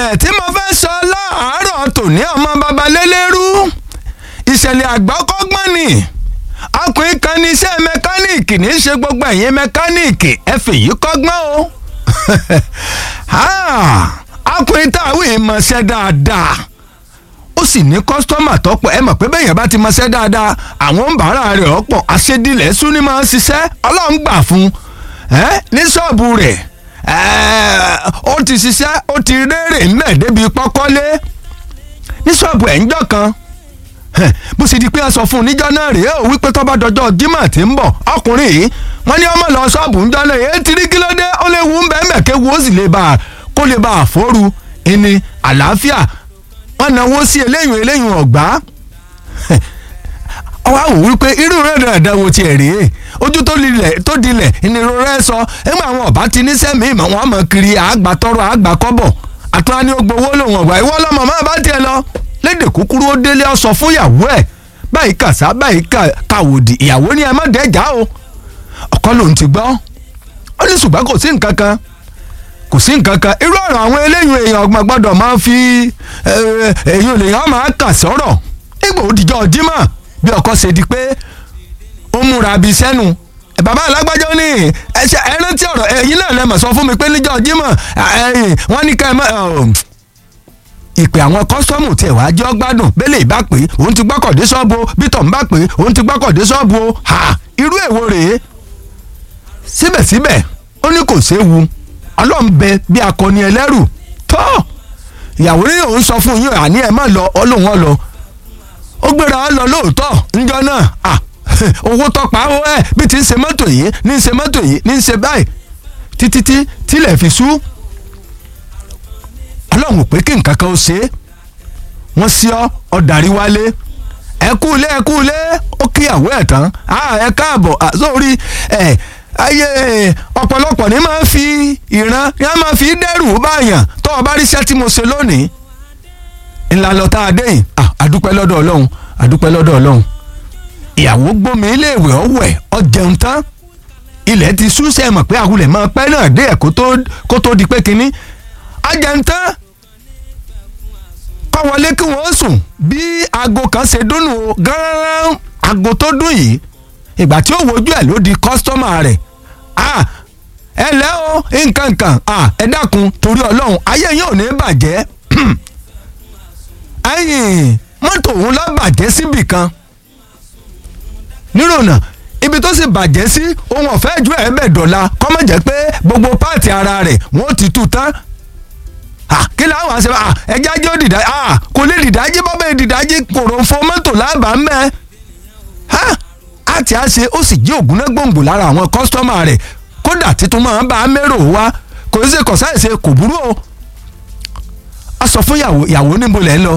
ẹ̀ tí mo fẹ́ sọ láàárọ̀ tòní ọmọ babalélérú ìṣẹ̀lẹ̀ àgbọ́kọ́gbọ́n ni ọkùnrin kan ní iṣẹ́ mẹkáníìkì ní í ṣe gbogbo ẹ̀yin mẹkáníìkì ẹ fèyí kọ́gbọ́n o ọkùnrin táwọn èèmọ̀ ṣẹ́ dáadáa ó sì ní kọ́sítọ́mà tọ́pọ̀ ẹ mọ̀ pé bẹ́yẹn bá ti mọṣẹ́ dáadáa àwọn ń bàárà rẹ̀ ọ̀pọ̀ àṣedilẹ̀ sún ní máa ń ṣiṣẹ́ ọlọ́run gbà fún un ní ṣọ́ọ̀bù rẹ̀ ó ti ṣiṣẹ́ ó ti rérè ńlẹ̀ débi pọ́kọ́lé ní ṣọ́ọ̀bù ẹ̀ ń jọ́ kan bó ṣe di pé a sọ fún un níjọ́ náà rèé ó wípé tó bá dọjọ́ Jímọ̀ tí ń bọ̀ ọkùnrin yìí wọ́n ní ọmọ lọ ṣọ́ọ̀bù ńjọ́ náà èyí ti rí kí ló dé ó lè wú ń bẹ́ẹ̀ mẹ́kẹ́ wo ó sì lè bá a kó lè bá a fóru ìní àlàáfíà wọ́n náwó sí eléyìn eléyìn ọ̀gbá ọwọ́ àwò wípé irú rẹ̀ dáadáa wo tiẹ̀ rèé ojú tó dilẹ̀ tó dilẹ̀ ìnirò rẹ̀ sọ ẹgbẹ́ àwọn ọ̀bá ti ní sẹ́mi ìmọ̀ wọn mọ̀ kiri àgbà tọrọ àgbà kọ́bọ̀ àtúrà ní ogbó owó lòun ọ̀gbà ìwọ lọ́mọ máa bá tiẹ̀ lọ lédè kúkúrú ó délé ọ sọ fún ìyàwó ẹ̀ báyìí kàṣá báyìí kàwòdì ìyàwó ni ẹ má dẹ́jà o ọkọ lòun ti gbọ́ ó ní ṣùgbọ́n kò sí nǹkan kan kò sí nǹkan kan irú ọ̀rọ̀ àwọn eléyìí èèyàn ọgbọ̀n gbọ́dọ̀ máa fi èèyàn lèèyàn máa kà sọ̀rọ̀ ìgbò òdìjọ́ Jímọ̀ bí ọkọ ṣe di pé ó múra bíi sẹ́nu bàbá alágbájọ ní ẹsẹ ẹrántí ọ̀rọ̀ ẹ̀yin náà lẹ́mọ̀ sọ fún mi pé níjọ́ Jímọ̀ wọ́n ní ká ẹ mọ̀ ìpè àwọn kọ́sọ́mù tiẹ̀ wá jẹ́ ọgbádùn bẹ́lẹ̀ ìbá pé òun ti gbọ́kọ̀dé ṣọ́ọ̀bù bítọ̀ ń bá pé òun ti gbọ́kọ̀dé ṣọ́ọ̀bù o ha irú èwo rèé síbẹ̀síbẹ̀ ó ní kò séwu ọlọ́run bẹ bí akọni ẹlẹ́rù tọ́ ìyàwó ní òun sọ fún yín àní ẹ̀ má lọ ọlọ́run ọ lọ ó gbéra ọ lọ lóòótọ́ níjọ́ náà à owó tọpa ó ẹ̀ bí ti ń ṣe mọ́tò yìí ní ń ṣe mọ́tò yìí ní ń ṣe báyìí títí tí tílẹ̀ fi sú ọlọ́run ò pé kí nǹkan kan ó ṣe é wọ́n sí ọ ọ̀dàrí wálé ẹ kú ilé ẹ kú ilé ó kíyàwó ẹ̀ tán ẹ káàbọ̀ sórí ẹ̀ ayé ọ̀pọ̀lọpọ̀ ní máa ń fi ìran ní a máa fi dẹ́rù báyàn tó o bá ríṣẹ́ tí mo ṣe lónìí ńlá lọ tá a dé yìí àdúpẹ́ lọ́dọ̀ ọlọ́run àdúpẹ́ lọ́dọ̀ ọlọ́run ìyàwó gbómi iléèwé ọ̀wẹ̀ ọ̀jẹun tán ilẹ̀ ti sú sẹ́ mọ̀ pé àwùlẹ̀ máa pẹ́ náà dé ẹ̀ kó tó di pé kínní ọ̀jẹun tán kọ́ wọlé kí wọ́n sùn bí aago kan ṣe dúnnù gánran aago tó dún yìí ìgbà tí ó wojú ẹ̀ ló di kọ́sítọ́mà rẹ̀ ẹ lẹ́ o nǹkan nǹkan ẹ dákun torí ọlọ́run ayé yín ò ní bàjẹ́ ẹ̀yìn mọ́tò òun lọ bàjẹ́ síbì kan nírònà ibi tó sì bàjẹ́ sí ohun ọ̀fẹ́ ju ẹ̀ bẹ̀ dọ̀la kọ́ mọ̀ jẹ́ pé gbogbo páàtì ara rẹ̀ wọ́n ti tú tán kí láwọn àṣẹ ẹjẹ́ ajé ó dìdá kò lè dìdájí bọ́bẹ̀ dìdájí kòròfo mọ́tò lábàá mẹ́ àti àṣe ó sì jí ògúnná gbòǹgbò lára àwọn kọ́sítọ́mà rẹ̀ kódà títún máa ń bá a mérò wá kò sí kò sáìsẹ kò burú o a sọ fún ìyàwó ìyàwó níbo lẹ́ ń lọ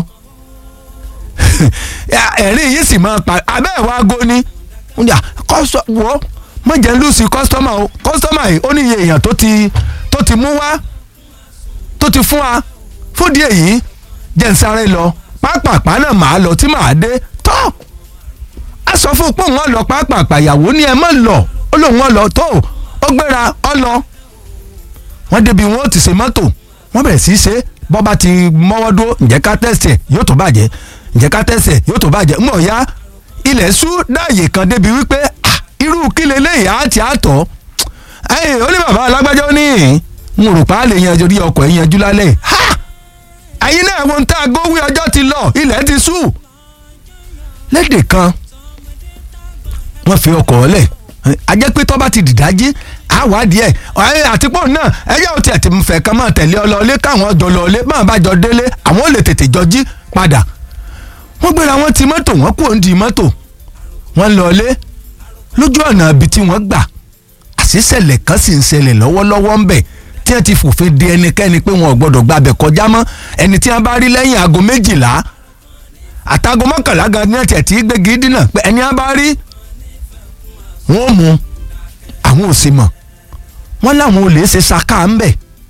ẹ̀rín yìí sì máa pa abẹ́ ẹ̀ wá go ni wọ́ mọ̀jẹ̀ ń lùsì kọ́sítọ́mà o kọ́sítọ́mà yìí ó ní iye èèyàn tó ti tó ti mú wá tó ti fún wa fúdìí èyí jẹ́ ń sáré lọ pápápá náà màá lọ tí màá dé tọ́ a sọ fún pé òun lọ pápápá ìyàwó ni ẹ má lọ ó lóun ọ lọ tó ó gbéra ọ lọ wọ́n débi wọn ó ti ṣe mọ́tò wọ́n bẹ̀rẹ̀ sí í ṣe bọ́ba ti mọ́wọ́ dúró ǹjẹ́ ká tẹ̀sí ẹ̀ yóò tó bàjẹ́ ǹjẹ́ ká tẹ̀sí ẹ̀ yóò tó bàjẹ́ mọ̀ ya ilẹ̀ ṣú dáàyè kan débi wípé irú kí leléyìí á ti àtọ̀ ẹ̀yìn ó ní bàbá alágbájá ó ní n rò pa á lè yanjú rí ọkọ̀ ẹ̀ yanjú lálẹ́ ha ẹ̀yin náà wọn tá a gówé ọjọ́ ti lọ ilẹ̀ ti ṣú lédè kan wọ́n fi ọkọ̀ ọ̀lẹ̀ ajẹ́ pé tọ́ bá ti dìdájí àwádìí ẹ̀ ẹ̀ àtipọ̀ náà ẹ̀yà ò tiẹ̀ ti fẹ̀ kan máa tẹ̀lé ọ lọ́ọ́lé káwọn jọ lọ́ọ́lé máa bá jọ délé àwọn ò lè tètè jọ jí padà wọ́n gbéra wọn ti mọ́tò wọ́n kúrò ń di mọ́tò wọ́n lọ́ọ́lé lójú ọ̀nà ibi tí wọ́n gbà àṣìṣẹ̀lẹ̀ kan sì ń ṣẹlẹ̀ lọ́wọ́lọ́wọ́ ń bẹ̀ tí wọ́n ti fòfin de ẹnikẹ́ni pé wọn ò gbọ́dọ̀ gbàbẹ̀ kọjá mọ́ ẹni tí wọ́n bá rí lẹ́yìn aago méjìlá àtàgọ́ mọ́kànlá gan ní ẹ̀tì tí gbégi dínà pé ẹni wọ́n bá rí wọ́n mú àwọn ò sì mọ̀ wọ́n láwọn olè ṣe ṣaká ń bẹ̀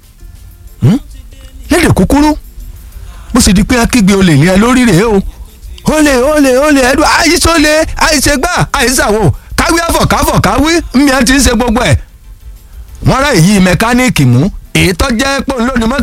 lédè kúkúrú bó sì di pé akígbe olè ní ẹ lórí rèé o olè olè olè ẹdùn àìsólè àìṣègbà àìṣàwò káwí àfọ̀káfọ̀ káwí mi à ti ń ṣe gbogbo ẹ̀ wọ́n rá èyí mẹkáníìkì mú èyí tó jẹ́ pé òun lónìí mọ́tò